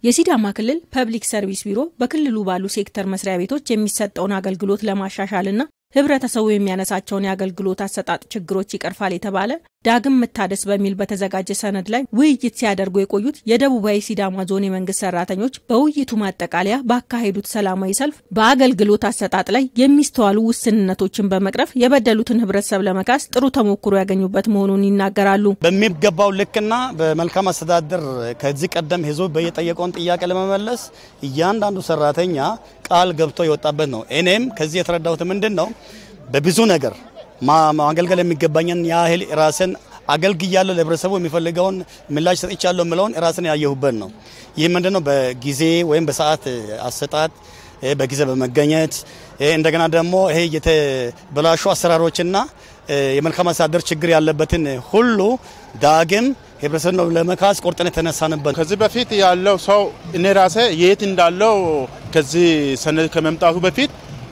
የሲዳማ ክልል ፐብሊክ ሰርቪስ ቢሮ በክልሉ ባሉ ሴክተር መስሪያ ቤቶች የሚሰጠውን አገልግሎት ለማሻሻልና ህብረተሰቡ የሚያነሳቸውን የአገልግሎት አሰጣጥ ችግሮች ይቀርፋል የተባለ ዳግም መታደስ በሚል በተዘጋጀ ሰነድ ላይ ውይይት ሲያደርጉ የቆዩት የደቡባዊ ሲዳማ ዞን የመንግስት ሰራተኞች በውይይቱ ማጠቃለያ ባካሄዱት ሰላማዊ ሰልፍ በአገልግሎት አሰጣጥ ላይ የሚስተዋሉ ውስንነቶችን በመቅረፍ የበደሉትን ህብረተሰብ ለመካስ ጥሩ ተሞክሮ ያገኙበት መሆኑን ይናገራሉ። በሚገባው ልክና በመልካም አስተዳደር ከዚህ ቀደም ህዝቡ በየጠየቀውን ጥያቄ ለመመለስ እያንዳንዱ ሰራተኛ ቃል ገብቶ የወጣበት ነው። እኔም ከዚህ የተረዳሁት ምንድን ነው በብዙ ነገር ማገልገል የሚገባኝን ያህል ራስን አገልግያለሁ፣ ለህብረተሰቡ የሚፈልገውን ምላሽ ሰጥቻለሁ የምለውን ራስን ያየሁበት ነው። ይህ ምንድነው በጊዜ ወይም በሰዓት አሰጣጥ በጊዜ በመገኘት እንደገና ደግሞ ይሄ የተበላሹ አሰራሮችና የመልካም አስተዳደር ችግር ያለበትን ሁሉ ዳግም ህብረተሰብ ለመካስ ቆርጠን የተነሳንበት። ከዚህ በፊት ያለው ሰው እኔ ራሴ የት እንዳለው ከዚህ ሰነድ ከመምጣቱ በፊት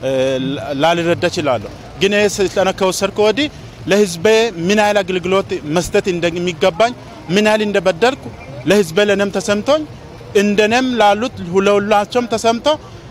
ላልረዳ እችላለሁ። ግን ይህ ስልጠና ከወሰድኩ ወዲህ ለህዝቤ ምን ያህል አገልግሎት መስጠት እንደሚገባኝ ምን ያህል እንደበደልኩ ለህዝቤ ለነም ተሰምቶኝ እንደነም ላሉት ለሁላቸውም ተሰምቶ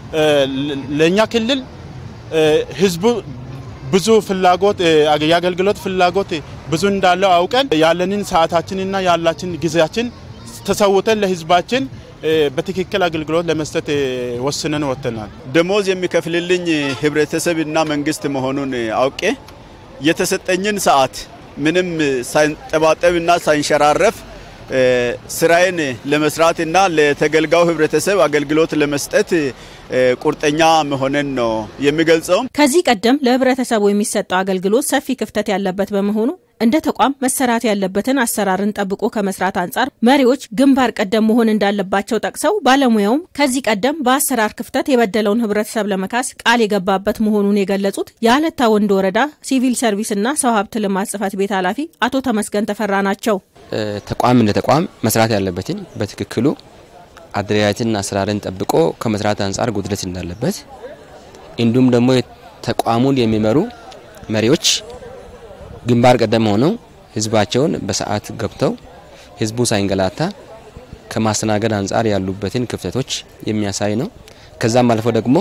ለእኛ ክልል ህዝቡ ብዙ ፍላጎት የአገልግሎት ፍላጎት ብዙ እንዳለው አውቀን ያለንን ሰዓታችንና ያላችን ጊዜያችን ተሰውተን ለህዝባችን በትክክል አገልግሎት ለመስጠት ወስነን ወጥተናል። ደሞዝ የሚከፍልልኝ ህብረተሰብና መንግስት መሆኑን አውቄ የተሰጠኝን ሰዓት ምንም ሳይንጠባጠብና ሳይንሸራረፍ ስራዬን ለመስራትና ለተገልጋዩ ህብረተሰብ አገልግሎት ለመስጠት ቁርጠኛ መሆንን ነው የሚገልጸው። ከዚህ ቀደም ለህብረተሰቡ የሚሰጠው አገልግሎት ሰፊ ክፍተት ያለበት በመሆኑ እንደ ተቋም መሰራት ያለበትን አሰራርን ጠብቆ ከመስራት አንጻር መሪዎች ግንባር ቀደም መሆን እንዳለባቸው ጠቅሰው ባለሙያውም ከዚህ ቀደም በአሰራር ክፍተት የበደለውን ህብረተሰብ ለመካስ ቃል የገባበት መሆኑን የገለጹት የአለታ ወንድ ወረዳ ሲቪል ሰርቪስና ሰው ሀብት ልማት ጽህፈት ቤት ኃላፊ አቶ ተመስገን ተፈራ ናቸው። ተቋም እንደ ተቋም መስራት ያለበትን በትክክሉ አደረጃጀትና አሰራርን ጠብቆ ከመስራት አንጻር ጉድለት እንዳለበት እንዲሁም ደግሞ ተቋሙን የሚመሩ መሪዎች ግንባር ቀደም ሆነው ህዝባቸውን በሰዓት ገብተው ህዝቡ ሳይንገላታ ከማስተናገድ አንጻር ያሉበትን ክፍተቶች የሚያሳይ ነው። ከዛም አልፎ ደግሞ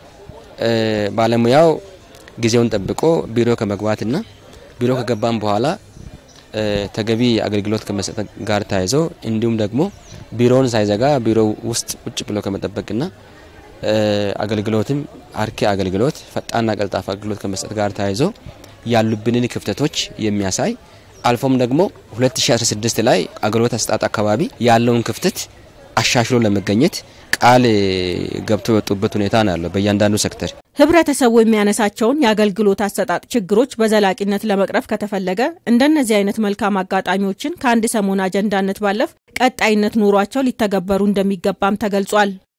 ባለሙያው ጊዜውን ጠብቆ ቢሮ ከመግባትና ቢሮ ከገባም በኋላ ተገቢ አገልግሎት ከመስጠት ጋር ተያይዞ እንዲሁም ደግሞ ቢሮውን ሳይዘጋ ቢሮ ውስጥ ቁጭ ብሎ ከመጠበቅና አገልግሎትም አርኪ አገልግሎት ፈጣንና ቀልጣፋ አገልግሎት ከመስጠት ጋር ተያይዞ ያሉብንን ክፍተቶች የሚያሳይ አልፎም ደግሞ 2016 ላይ አገልግሎት አሰጣጥ አካባቢ ያለውን ክፍተት አሻሽሎ ለመገኘት ቃል ገብቶ የወጡበት ሁኔታ ነው ያለው በእያንዳንዱ ሴክተር። ህብረተሰቡ የሚያነሳቸውን የአገልግሎት አሰጣጥ ችግሮች በዘላቂነት ለመቅረፍ ከተፈለገ እንደነዚህ አይነት መልካም አጋጣሚዎችን ከአንድ ሰሞን አጀንዳነት ባለፍ ቀጣይነት ኖሯቸው ሊተገበሩ እንደሚገባም ተገልጿል።